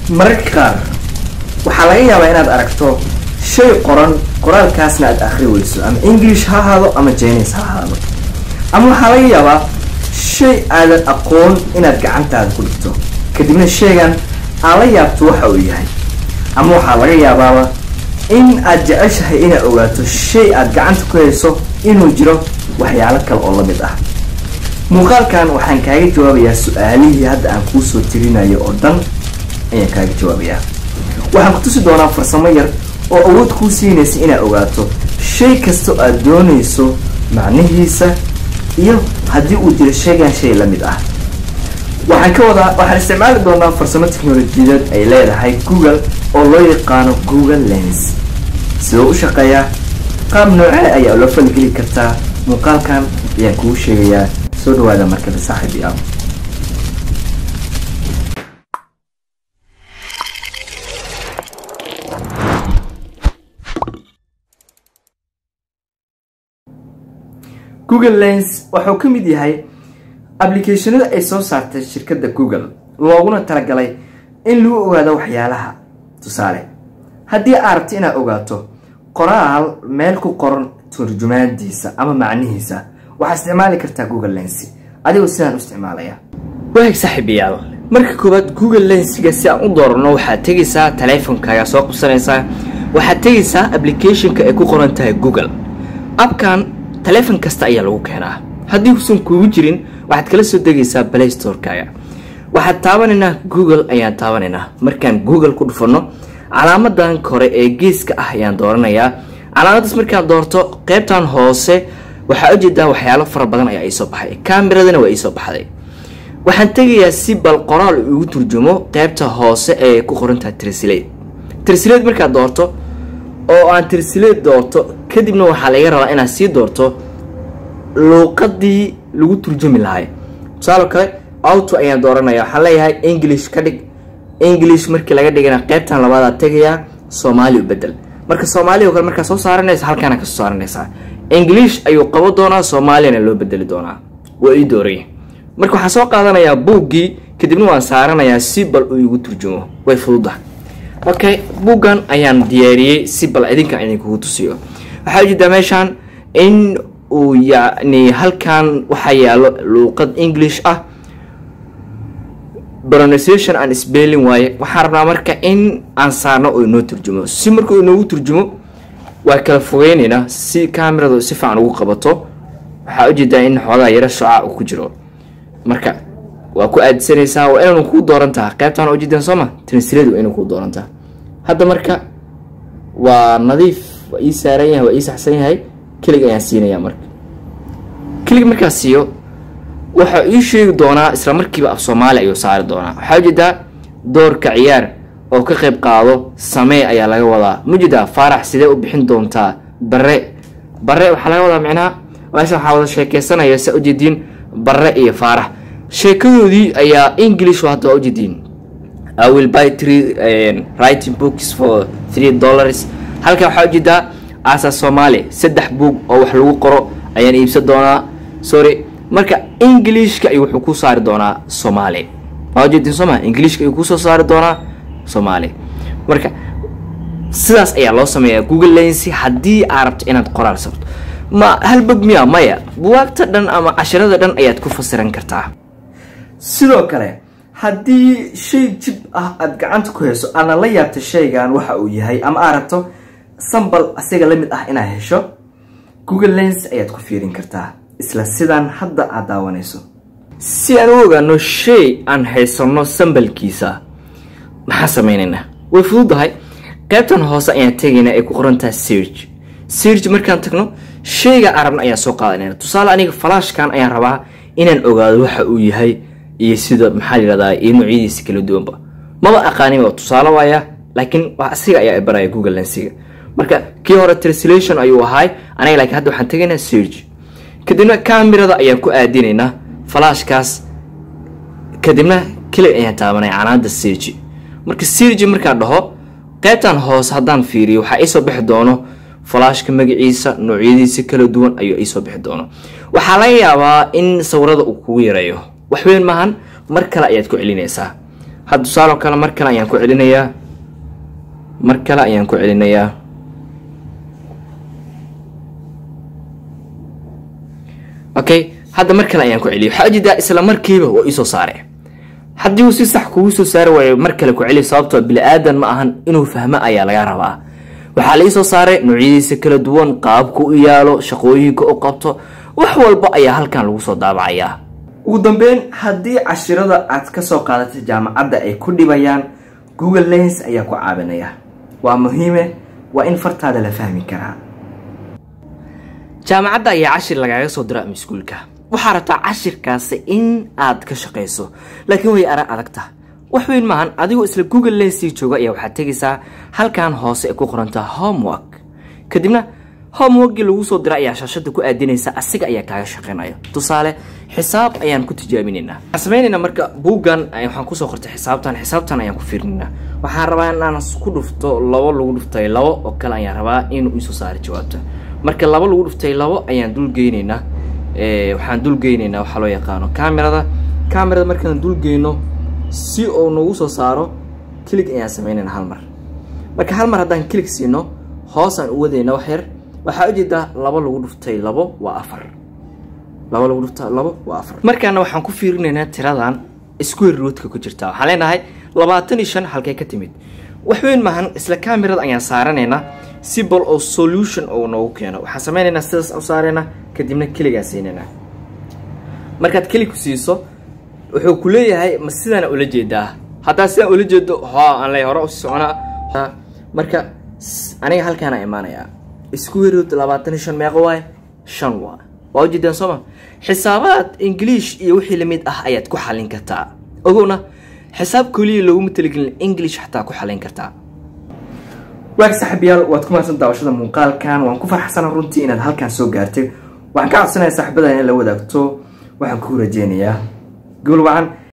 mararka qaar waxaa laga yaabaa inaad aragto shay qoran qoraalkaasna aad akhri weyso ama english ha ahaado ama jines ha ahaado ama waxaa laga yaabaa shay aadan aqoon inaad gacantaada ku dhigto kadibna shaygan aad la yaabto waxa uu yahay ama waxaa laga yaabaaba in aad jeceshahay inaad ogaato shay aad gacanta ku hayso inuu jiro waxyaalo kale oo la mid ah muuqaalkan waxaan kaaga jawaabayaa su-aalihii hadda aan kuu soo tirinayo oo dhan ayaan kaaga jawaabayaa waxaan ku tusi doonaa farsamo yar oo awood kuu siinaysa inaad ogaato shay kastoo aad doonayso macnihiisa iyo haddii uu jiro shaygan shay la mid ah waxaan ka wadaa waxaan isticmaali doonaa farsamo teknolojiyadeed ay leedahay google oo loo yaqaano google lens sidoo u shaqeeyaa qaab noocee ayaa ula falgeli kartaa muuqaalkan ayaan kuu sheegayaa soo dhawaada markale saaxiib yaal google lens wuxuu ka mid yahay applicationada ay soo saartay shirkadda google looguna talagalay in lagu ogaado waxyaalaha tusaale haddii aad rabto inaad ogaato qoraal meel ku qoran turjumaadiisa ama macnihiisa waxaad isticmaali kartaa google lens adigoo sidaan u isticmaalaya waag saaxiibayaal marka koowaad google lensiga si aan u doorano waxaad tegaysaa taleefonkaaga soo qabsanaysaa waxaad tegaysaa applicationka ay ku qoran tahay google abkan taleefon kasta ayaa lagu keenaa haddii uusan kuugu jirin waxaad kala soo degaysaa play storekaaga waxaad taabanaynaa google ayaan taabanaynaa markaan google ku dhufano calaamadan kore ee geeska ah ayaan dooranayaa calaamadaas markaan doorto qeybtan hoose waxaa ujeedaa waxyaalo fara badan ayaa iisoo baxay kameradana waa iisoo baxday waxaan tegayaa si bal qoraal ugu turjumo qeybta hoose ee ku qorantaha trsleed trsleed markaad doorto oo aan trsleed doorto kadibna waxaa laga rabaa inaad sii doorto luuqadii lagu turjumi lahay tusaalo kale auto ayaan dooranaya waxaan leeyahay english ka dhig english markii laga dhigana qeybtan labaadaad tegayaa soomaali u bedel marka soomaaliya o kale markaa soo saaranaysa halkaana kasoo saaranaysaa english ayuu qabo doonaa soomaaliyana loo bedeli doonaa waa ii dooraya marka waxaan soo qaadanayaa buuggii kadibna waan saaranayaa si bal uu igu turjumo way fududa okay buuggan ayaan diyaariyey si bal idinkan idinkugu tusiyo waxaa ujeedaa meeshaan in uu yacni halkan waxaa yaalo luuqad english ah pronunciation and spelling waaye waxaan rabnaa marka in aan saarno oo inoo turjumo si markuu inoogu turjumo waa kala fogeyneynaa si cameradu si fiican ugu qabato waxaa ujeedaa in xoogaa yaro shucaa uu ku jiro marka waa ku aadsanaysaa waa inaanu kuu doorantaha qeybtaan ujeedaan sooma translate waa inuu kuu doorantaha hadda marka waa nadiif waa ii saaran yahay waa ii saxsan yahay kelig ayaan siinaya marka kelig markaa siiyo waxaa ii sheegi doonaa isla markiiba af soomaali ayuu saari doonaa waxaa ujeedaa doorka ciyaar oo ka qayb qaado samee ayaa laga wadaa mujeedaa faarax sidee u bixin doontaa bare bare waxaa laga wadaa micnaha meesha waxaa wada sheekeysanaya saa ujeediin bare iyo faarax sheekadoodii ayaa english hadda waa ujeediin i will buy three writing books for three dollars halkan waxaa ujeedaa asa soomaali saddex boog oo wax lagu qoro ayaan iibsan doonaa sorry marka englishka ayuu wuxuu ku saari doonaa soomaali waa ujeedin sooma englishka ayuu kusoo saari doonaa soomaali marka sidaas ayaa loo sameeyaa google lensi haddii aad rabto inaad qoraal sabto ma halbog miya maya buwaagta dhan ama cashirada dhan ayaad ku fasiran kartaa sidoo kale haddii shay jib ah aada gacanta ku hayso aadna la yaabta shaygan waxa uu yahay ama aad rabto sambal asiga la mid ah inaad hesho google lens ayaad ku fiirin kartaa isla sidaan hadda aad daawanayso si aan u ogaano shay aan haysano sambalkiisa maxaa sameynaynaa way fududahay qaybtan hoose ayaan tegaynaa ay ku qorantaha serg serg markaan tagno shayga arabna ayaan soo qaadanayna tusaale aniga falaashkan ayaan rabaa inaan ogaado waxa uu yahay iyo sida maxaa layihahdaa iyo noocyadiisa kala duwanba maba aqaaniba tusaale waaya laakiin asiga ayaa baraya google lensiga marka kii hore translation ayuu ahaay aniga laakiin hadda waxaan tegaynaa serg kadibna camerada ayaan ku aadinaynaa falaashkaas kadibna keli ayaan taabanay canaada sergi marka sergi markaan dhaho qaybtan hoose haddaan fiiriyo waxaa iisoo bixi doono falaashka magaciisa noocyadiisa kala duwan ayuu iisoo bixi doono waxaa laga yaabaa in sawirada uu kugu yareeyo waxweyn maahan mar kale ayaad ku celinaysaa had tusaaloo kale mar kale ayaan ku celinayaa mar kale ayaan ku celinayaa okay hadda mar kale ayaan ku celiyay waxaa ujeedaa isla markiiba waa iisoo saare haddii uu si sax kugu soo saari waayo mar kale ku celi sababtoo bili-aadan ma ahan inuu fahmo ayaa laga rabaa waxaa la iisoo saaray noocyadiisa kala duwan qaabka u yaalo shaqooyinka u qabto wax walba ayaa halkan lagu soo daabacayaa ugu dambeyn haddii cashirada aad ka soo qaadatay jaamacadda ay ku dhibayaan google lens ayaa ku caawinaya waa muhiime waa in fartaada la fahmi karaa jaamacadda ayaa cashir lagaaga soo diro ama iskuulka waxaa rabtaa cashirkaasi in aad ka shaqayso laakiin way ara adagta wax weyn maahan adigoo isla google lensii jooga ayaa waxaad tegaysaa halkan hoose ay ku qorantaa homework kadibna homeworkii lagu soo dira ayaa shaashada ku aadinaysa asiga ayaa kaaga shaqeynaya tusaale xisaab ayaan ku tijaabinaynaa waxaan sameynaynaa marka buuggan waxaan kusoo qortay xisaabtan xisaabtan ayaan ku fiirinaynaa waxaan rabaa inaan ku dhufto labo lagu dhuftay labo oo kale ayaan rabaa inuu isoo saaro jawaabta marka labo lagu dhuftay labo ayaan dulgeynaynaa waxaan dulgeynaynaa waxaa loo yaqaano camerada camerada markaan dulgeyno si uu nagu soo saaro kilig ayaan sameynayna hal mar marka hal mar haddaan kilig siino hoosaan u wadayna wax yar waxaa ujeedaa labo lagu dhuftay labo waa afar labo lagu dhufta labo waa afar markaana waxaan ku fiirinaynaa tiradan square rootka ku jirta waxaan leenahay labaatan iyo shan halkay ka timid wax weyn maahan isla camerada ayaan saaranaynaa si bal oo solution oo noogu keeno waxaan sameynaynaa sidaas u saaraynaa kadibna keligaa siinaynaa markaad kelig ku siiso wuxuu ku leeyahay ma sidaana ula jeedaa haddaa sidaan ula jeedo ho aan le hore usi soconaa marka aniga halkaana imaanayaa square root labaatan iyo shan meeqo waaye shan waa waa ujeedaan sooma xisaabaad english iyo wixii lamid ah ayaad ku xalin kartaa ogowna xisaab keliya looguma talagelin english xataa ku xalin kartaa waag saaxiibayaal waad ku mahadsan daawashada muuqaalkan waan ku farxsana runtii inaad halkaan soo gaartay waxaan ka codsanaya saaxiibada in la wadaagto waxaan ku rajeynayaa gool wacan